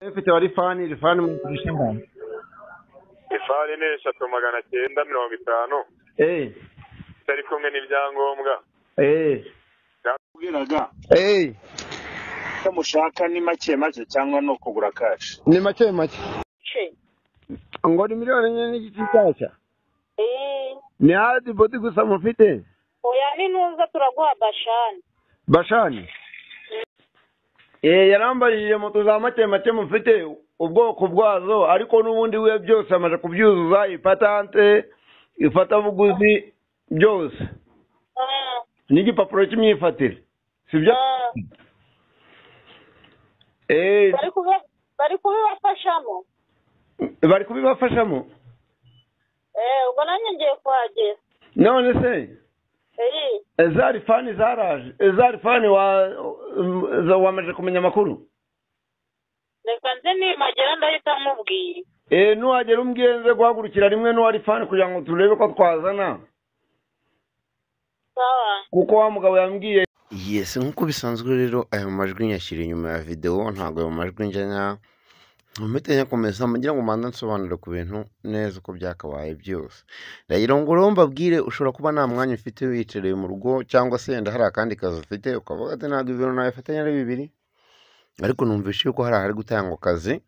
efite wa rifani rifani mugurisha ingano ifarini eshatu magana cyenda mirongo itanu eee itari kumwe n'ibyangombwa eee ubwiraga eee icyo mushaka ni make make cyangwa ni ukugura kashi ni make make che ngo ni miliyoni enye n'igice nshyashya eh ni hadi bodi gusa mufite oya ni nuza turaguha bashani bashani eee yarambarije moto za make make mufite ubwoko bwazo ariko n'ubundi we byose amaze kubyuzuza ipatante ifatabuguzi byose ah n'igipapuro cy'imyifatire si byo ah eee bari kubi- bari kubibafashamo bari kubibafashamo eh ubwo nanjye ngiye kuhagera none se eh za rifani zaraje za rifani wa za- wamaze kumenya amakuru reka nze nimagera ndahita mubwira e nuhagera umbwirenze guhagurukira rimwe n'uwa rifani kugira ngo turebe ko twazana sawa kuko wa mugabo yambwiye yes nk'uko bisanzwe rero ayo majwi nyashyira inyuma ya videwo ntabwo ayo majwi njyana mpite nyakomeza mugira ngo mbanze nsobanure ku bintu neza uko byakabaye byose rero ngo rero mbabwire ushobora kuba nta mwanya ufite wiyicareye mu rugo cyangwa se yenda hari akandi kazi ufite ukavuga ati ntabwo ibintu nabifatanya ari bibiri ariko numvishe yuko hari ahari gutangwa akazi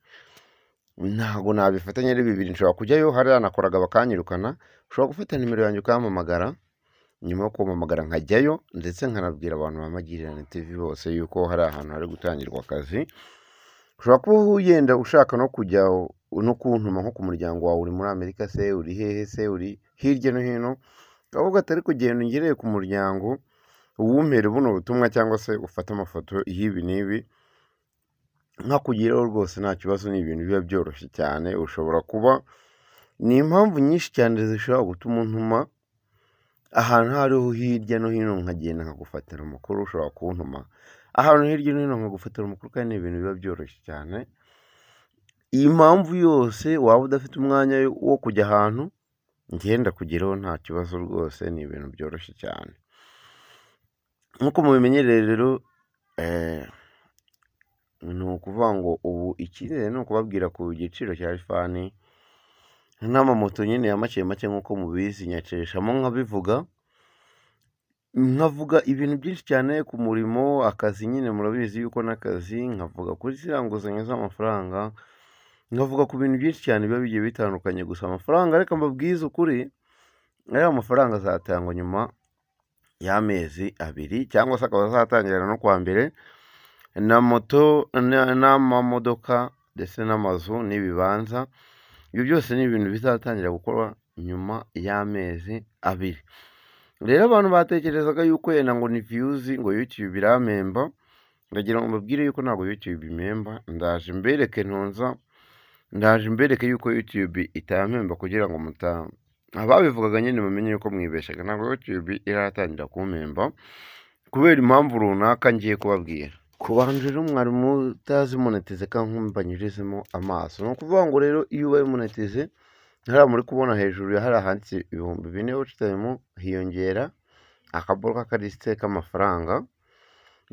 ntabwo nabifatanya ari bibiri nshobora kujyayo hariya nakoraga bakanyirukana ushobora gufata nimero yanjye ukampamagara nyuma yo kumpamagara nkajyayo ndetse nkanabwira abantu ba magirirane tv bose yuko hari ahantu hari gutangirwa akazi ushobora kuba wenda ushaka no kujya no kuntuma nko ku muryango wawe uri muri amerika se uri hehe se uri hirya no hino ukavuga ati ariko genda ungereye ku muryango uwumpere buno butumwa cyangwa se ufate amafoto y'ibi n'ibi nkakugiraho rwose nta kibazo ni ibintu biba byoroshye cyane ushobora kuba ni impamvu nyinshi cyane zishobora gutuma untuma ahantu aho ariho hirya no hino nkagenda nkagufatira amakuru ushobora kuntuma ahantu hirya no hino nkagufatira amakuru kandi ni ibintu biba byoroshye cyane iyi mpamvu yose waba udafite umwanya wo kujya ahantu ngenda kugeraho nta kibazo rwose ni ibintu byoroshye cyane nk'uko mubimenyereye rero eh, ni ukuvuga ngo ubu icyizere ni ukubabwira ku giciro cya rifani n'amamoto nyine ya make make nk'uko mubizi nyacishamo nkabivuga nkavuga ibintu byinshi cyane ku murimo akazi nyine murabizi yuko n'akazi nkavuga kuri ziriya nguzanyo z'amafaranga nkavuga ku bintu byinshi cyane biba bigiye bitandukanye gusa amafaranga reka mbabwize ukuri ariya mafaranga azatangwa nyuma y'amezi abiri cyangwa se akaba azatangirana no kuwa mbere na moto na- n'amamodoka ndetse n'amazu n'ibibanza ibyo byose ni ibintu bizatangira gukorwa nyuma y'amezi abiri rero abantu batekerezaga yuko yenda ngo ni viyuzi ngo yutube irampemba ndagira ngo mbabwire yuko ntabwo yutube impemba ndaje mbereke ntunza ndaje mbereke yuko yutube itampemba kugira ngo muta ababivugaga nyine bamenye yuko mwibeshaga ntabwo yutube iratangira kumpemba kubera impamvu runaka ngiye kubabwira ku bantu rero mwari mutazi monetize kandi nkumbanyurizemo amaso ni ukuvuga ngo rero iyo ubaye monetize hariya muri kubona hejuru ya hariya handitse ibihumbi bine watchtime hiyongera akaboro k'akalisite k'amafaranga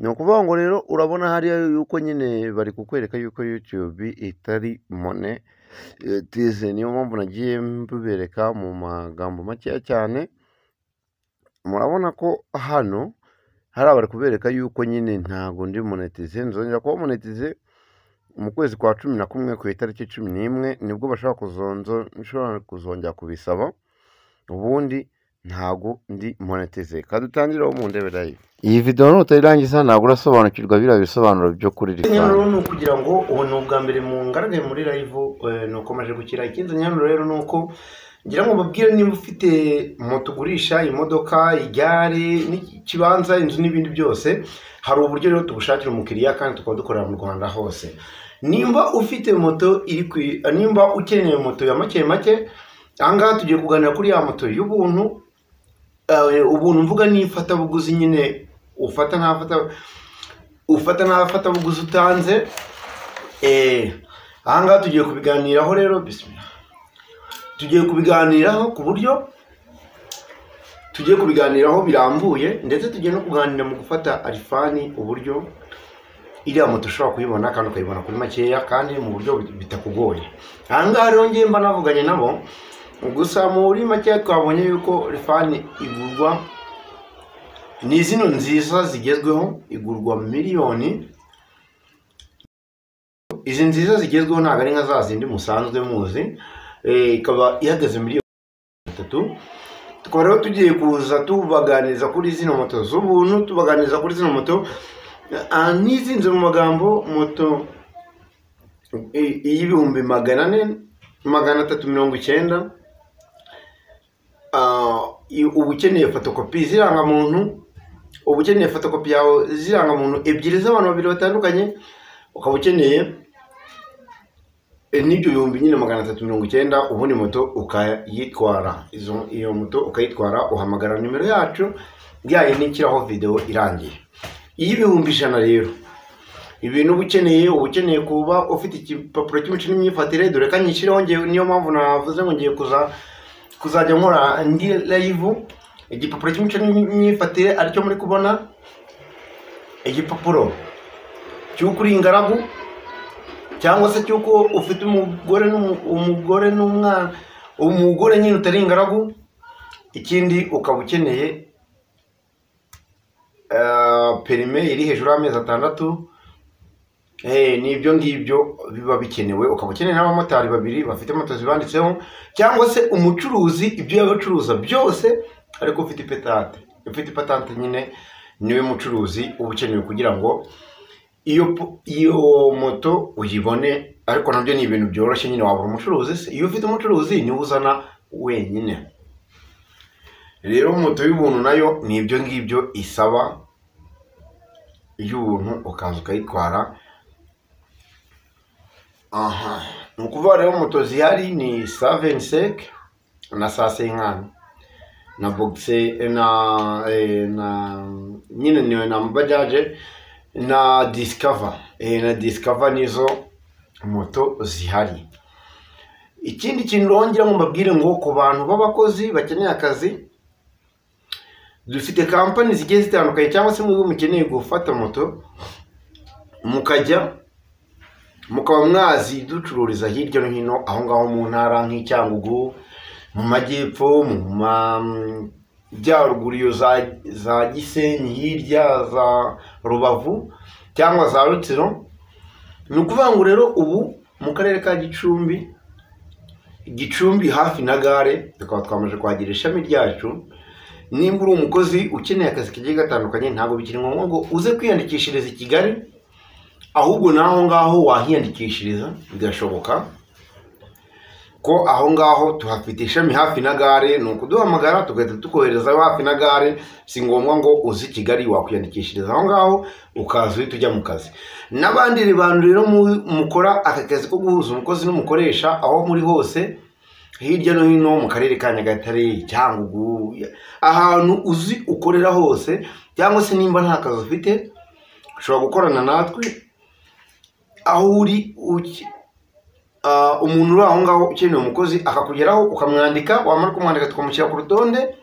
ni ukuvuga ngo rero urabona hariya yuko nyine bari kukwereka yuko youtube itari monetize niyo mpamvu nagiye mbibereka mu magambo makeya cyane murabona ko hano hariya bari kubereka yuko nyine ntago ndi monetize nzongera kuba monetize mu kwezi kwa cumi na kumwe ku itariki cumi n'imwe nibwo bashobora kuzonzo nshobora kuzongera kubisaba ubundi ntago ndi monetize kandi utangiraho mu ndebe live iyi video nutayirangiza ntabwo urasobanukirwa biriya bisobanuro byo kuri rero ni ukugira ngo ubu ni ubwa mbere mu ngaragaye muri live eh, ni ukomeje gukira ikindi nyamuro rero ni uko ngira ngo mubwire nimba ufite moto ugurisha imodoka igare n'ikibanza inzu n'ibindi byose hari uburyo rero tugushakira umukiriya kandi tukaba dukorera mu rwanda hose nimba ufite moto iri ku nimba ukeneye moto ya make make ahangaha tugiye kuganira kuri ya moto y'ubuntu eh, ubuntu mvuga ni ifatabuguzi nyine ufata nk'afata ufata nk'afatabuguzi utanze eh, ahangaha tugiye kubiganiraho rero bisimilahi tugiye kubiganiraho ku buryo tugiye kubiganiraho birambuye ndetse tugiye no kuganira mu gufata arifani uburyo iriya moto ushobora kuyibona kandi ukayibona kuri makeya kandi mu buryo bitakugoye aha ngaha rero ngiye mba navuganye nabo gusa muri makeya twabonye yuko rifani igurwa ni zino nziza zigezweho igurwa miliyoni izi nziza zigezweho ntabwo ari nka za zindi musanzwe muzi eh, ikaba ihagaze miliyoni atatu tukaba rero tugiye kuza tubaganiriza kuri zino moto z'ubuntu tubaganiriza kuri zino moto Ah, n'izinze mu magambo moto i- y'ibihumbi magana ane magana atatu mirongo icyenda Ah, i- uba ukeneye fotokopi z'irangamuntu uba ukeneye fotokopi yawe z'irangamuntu ebyiri z'abantu babiri batandukanye ukaba ukeneye eh, n'ibyo bihumbi nyine magana atatu mirongo icyenda ubundi moto ukayitwara Izo- iyo moto ukayitwara uhamagara nimero yacu yayo n'ikiraho videwo irangiye y'ibihumbi ijana rero ibintu uba ukeneye uba ukeneye kuba ufite igipapuro cy'imico n'imyifatire dore ko nyishyiraho ngewe niyo mpamvu navuze ngo ngiye kuza kuzajya nkora indi live igipapuro cy'imico n'imyifatire aricyo muri kubona igipapuro cy'uko uri ingaragu cyangwa se cy'uko ufite umugore n'umu- umugore n'umwana umugore nyine utari ingaragu ikindi ukaba ukeneye eh, perime iri hejuru y'amezi atandatu Eh, ni ibyo ngibyo biba bikenewe ukaba ukeneye n'abamotari babiri bafite moto zibanditseho cyangwa se umucuruzi ibyo yaba acuruza byose ariko ufite ipatante ufite ipatante nyine niwe mucuruzi uba ukenewe kugira ngo iyo po- iyo moto uyibone ariko nabyo ni ibintu byoroshye nyine wabura umucuruzi se iyo ufite umucuruzi niwe uzana wenyine rero moto y'ubuntu nayo ni ibyo ngibyo isaba y'ubuntu ukaza ukayitwara aha ni ukuvuga rero moto zihari ni saveni seke na sase inkani na bogise na eh, na nyine niwe na bajaje na disikava Eh, na disikava nizo moto zihari ikindi kintu rongera ngo mbabwire ngo ku bantu b'abakozi bakeneye akazi dufite kampani zigiye zitandukanye cyangwa se mwebwe mukeneye gufata moto mukajya mukaba mwaziducururiza hirya no hino aho ngaho mu ntara nk'icyangugu mu majyepfo mu majyaruguru iyo za, za gisenyi hirya za rubavu cyangwa za rutsiro ni ukuvuga ngo rero ubu mu karere ka gicumbi gicumbi hafi na gare tukaba twamaze kuhagira ishami ryacu nimba uri umukozi ukeneye akazi kagiye gatandukanye ntabwo bikiri ngombwa ngo uze kwiyandikishiriza i kigali ahubwo n'aho ngaho wahiyandikishiriza bigashoboka ko aho ngaho tuhafite ishami hafi na gare ni ukuduhamagara tugahita tukohereza hafi na gare si ngombwa ngo uze i kigali wakwiyandikishiriza aho ngaho ukaza uhita ujya mu kazi n'abandi bantu rero mu- mukora aka kazi ko guhuza umukozi n'umukoresha aho muri hose hirya no hino mu karere ka nyagatare cyangugu ahantu uzi ukorera hose cyangwa se nimba nta kazi ufite ushobora gukorana natwe aho uri uki- ah, umuntu uri aho ngaho ukeneye umukozi akakugeraho ukamwandika wamara kumwandika tukamushyira ku rutonde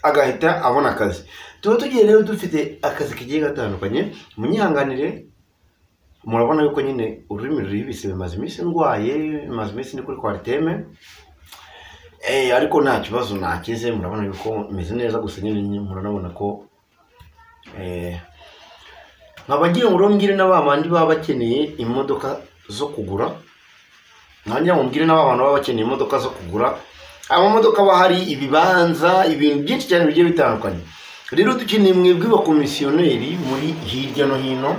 agahita abona akazi tuba tugiye rero dufite akazi kagiye gatandukanye munyihanganire murabona yuko nyine ururimi ruribise bimaze iminsi ndwaye bimaze iminsi ndi kuri kwariteme Eh, ariko nta kibazo nakize murabona yuko meze neza gusa nyine muranabona ko eh, nkaba ngira ngo rero mbwire na ba bandi baba bakeneye imodoka zo kugura nkaba ngira ngo mbwire na ba bantu baba bakeneye imodoka zo kugura amamodoka aba hari ibibanza ibintu byinshi cyane bigiye bitandukanye rero dukeneye mwebwe bakomisiyoneri muri hirya no hino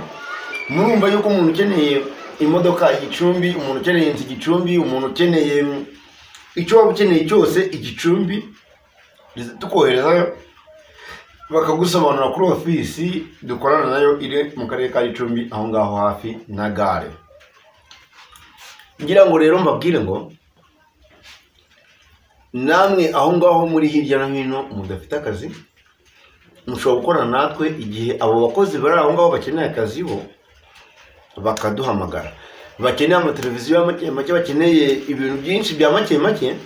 murumva yuko umuntu ukeneye imodoka igicumbi umuntu ukeneye inzu igicumbi umuntu ukeneye icyo waba ukeneye cyose igicumbi ndetse tukoherezayo bakagusobanura kuri ofisi dukorana nayo iri mu karere ka gicumbi aho ngaho hafi na gare ngira ngo rero mbabwire ngo namwe aho ngaho muri hirya no hino mudafite akazi mushobora gukorana natwe igihe abo bakozi bari aho ngaho bakeneye akazi bo bakaduhamagara bakeneye amateleviziyo ya make make bakeneye ibintu byinshi bya make make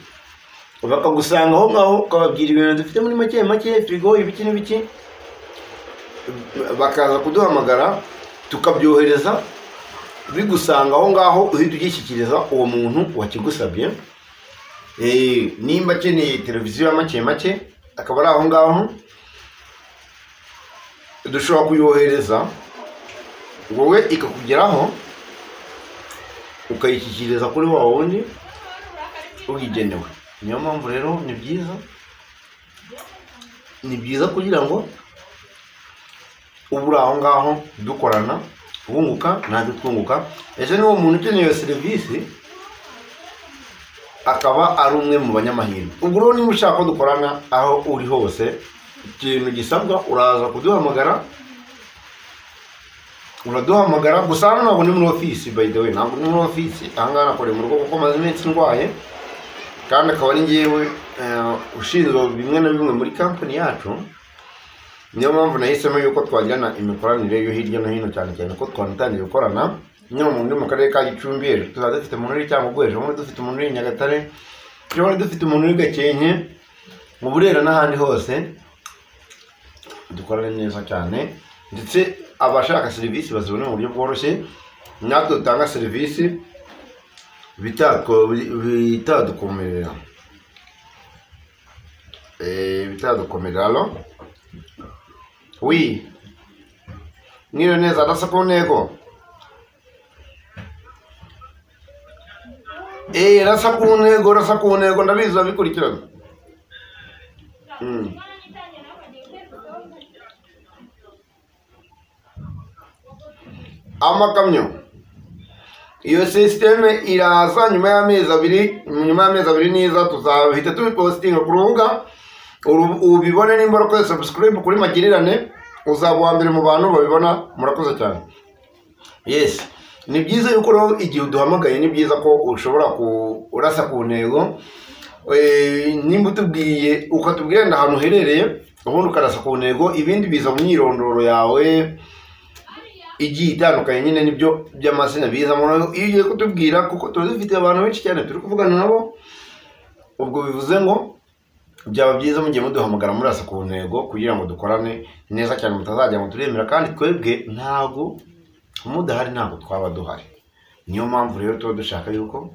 bakagusanga aho ngaho ukababwira ibintu dufite muri make make firigo ibiki n'ibiki bakaza kuduhamagara tukabyohereza bigusanga aho ngaho uhita ugishyikiriza uwo muntu wakigusabye Eh, nimba akeneye televiziyo ya make make akaba ari aho ngaho dushobora kuyohereza wowe ikakugeraho ukayishyikiriza kuri wa wundi uyigenewe niyo mpamvu rero ni byiza ni byiza kugira ngo uba uri aho ngaho dukorana wunguka natwe twunguka ese n'uwo muntu ukeneye iyo serivisi akaba ari umwe mu banyamahirwe ubwo rero niba ushaka ko dukorana aho uri hose ikintu gisabwa uraza kuduhamagara uraduhamagara gusa hano ntabwo ni muri ofisi by the way ntabwo ni muri ofisi aha ngaha nakoreye mu rugo kuko maze iminsi ndwaye kandi akaba ari ngewe eh, ushinzwe bimwe na bimwe muri kampani yacu niyo mpamvu nahisemo yuko twajyana imikoranire yo hirya no hino cyane cyane ko twanatangiye gukorana nyine umuntu uri mu karere ka gicumbi ejo tuzaba dufite umuntu uri cyangwa ejo bundi dufite umuntu uri i nyagatare ejo bundi dufite umuntu uri gakenke mu burera n'ahandi hose dukorane neza cyane ndetse abashaka serivisi bazibona mu buryo bworoshye natwe dutanga serivisi bitako- bitadukomerera Eh, bitadukomerera alo wi mwiriwe neza adasa ku ntego Eh, rasa ku ntego rasa ku ntego ndabizi urabikurikirana Mm. amakamyo iyo sisiteme iraza nyuma y'amezi abiri nyuma y'amezi abiri niza tuzahita tubipositinga ku rubuga uru- ubibone nimba urakoze subscribe kuri magirirane uzaba uwa mbere mu bantu babibona murakoze cyane yes ni byiza yuko rero igihe uduhamagaye ni byiza ko ushobora kurasa ku ntego Eh, nimba utubwiye ukatubwira nda ahantu uherereye ubundi ukarasa ku ntego ibindi biza mu myirondoro yawe igiye itandukanye nyine nibyo by'amazina biza mu noneho iyo ugiye kutubwira kuko tuba dufite abantu benshi cyane turi kuvugana nabo ubwo bivuze ngo byaba byiza mugiye muduhamagara murasa ku ntego kugira ngo dukorane neza cyane mutazajya ngo turemera kandi twebwe ntabwo mudahari ntabwo twaba duhari niyo mpamvu rero tuba dushaka yuko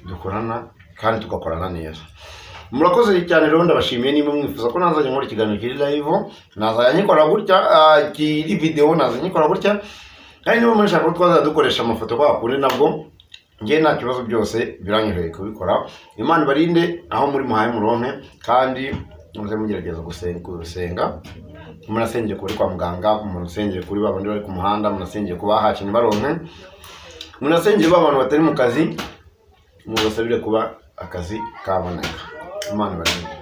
dukorana kandi tugakorana neza murakoze cyane rero ndabashimiye niba mwifuza ko nazajya nkora ikiganiro kiri live nazajya nkikora gutya ah, kiri video nazajya nkikora gutya kandi niba mushaka ko twazajya dukoresha amafoto kwa kundi nabwo njye nta kibazo byose biranyoroheye kubikora imana ibarinde aho muri muhaye muronke kandi muze mugerageza gusen- gusenga munasengere kuri kwa muganga munasengere kuri ba bandi bari ku muhanda munasengere ku bahakinnyi baronke munasengere ba bantu batari mu kazi mubasabire kuba akazi kaboneka imana ibarinde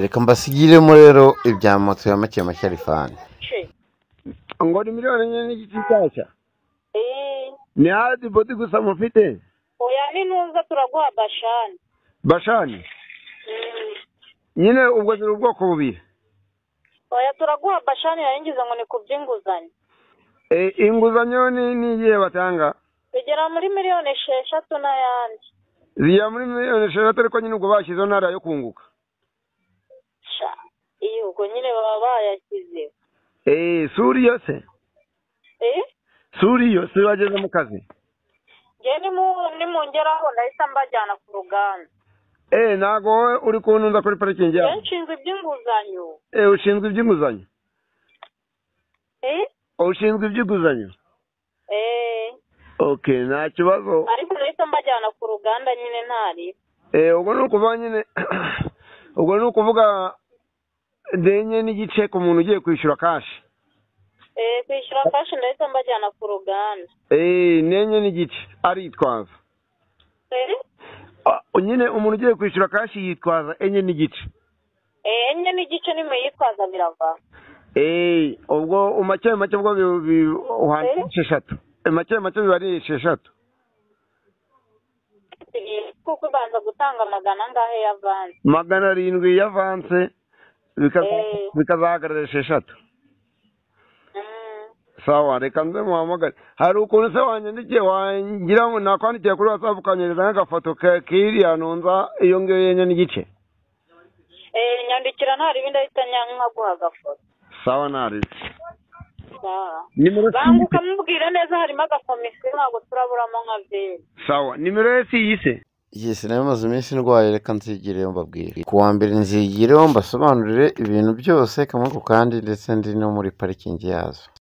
reka mbasigiremo rero ibya moto ya make make rifani Che. ngo ni miliyoni enye n'igice nshyashya Eh, ni hadi bodi gusa mufite oya ntinuza turaguha bashani. bashani Mm. nyine ubwo ziri ubwoko bubiri Oya turaguha bashani yaringiza ngo ni ku by'inguzanyo. Eh, inguzanyo ni ni igihe batanga Bigera muri miliyoni esheshatu n'ayandi. zijya muri miliyoni esheshatu ariko nyine ubwo bashyizeho ntara yo kunguka Sha. Iyo ubwo nyine baba bayashyize. Eh, suri yo se Eh? suri yo se bageze mu kazi Njye nimu- nimungeraho ndahita mbajyana ku ruganda. Eh, ntabwo wowe uri kuntunza kuri parikingi Njye yawe nshinzwe iby'inguzanyo. Eh, ushinzwe iby'inguzanyo Eh? ushinzwe iby'inguzanyo Eh. okay nta kibazo Ariko ndahita mbajyana ku ruganda nyine ntari. Eh, ubwo ni ukuvuga nyine ubwo ni ukuvuga denye n'igice ku muntu ugiye kwishyura kashi Eh, kwishyura kashi ndahita mbajyana ku ruganda. Eh, nenye n'igice aritwaza Eh? Ah, nyine umuntu ugiye kwishyura kashi yitwaza enye n'igice Eh, enye n'igice nimuyitwaza birava. Eh, ubwo umake make ubwo bi- bi- uhana esheshatu make make biba ari esheshatu kuko ubanza gutanga amagana angahe y'avanze magana arindwi y'avanse bikaza- Eh. bikazahagarara esheshatu Mm. sawa reka nze muhamagare hari ukuntu se wanyandikiye wangira ngo nakwandikiye kuri watsapu ukanyereza nk'agafoto ka- k'iriya ntunza iyo ngiyo yenye n'igice Eh, nyandikira nta ribi ndahita nya- nkaguha agafoto sawa narize nimero banguka mubwire neza harimo agakomisiyo ntabwo turaburamo nka byeri sawa nimero ye si iyi se yesi nayo maze iminsi ndwaye reka nzigireyo mbabwire ku wa mbere nzigireho mbasobanurire ibintu byose kamwe ku kandi ndetse ndi no muri parikingi yazo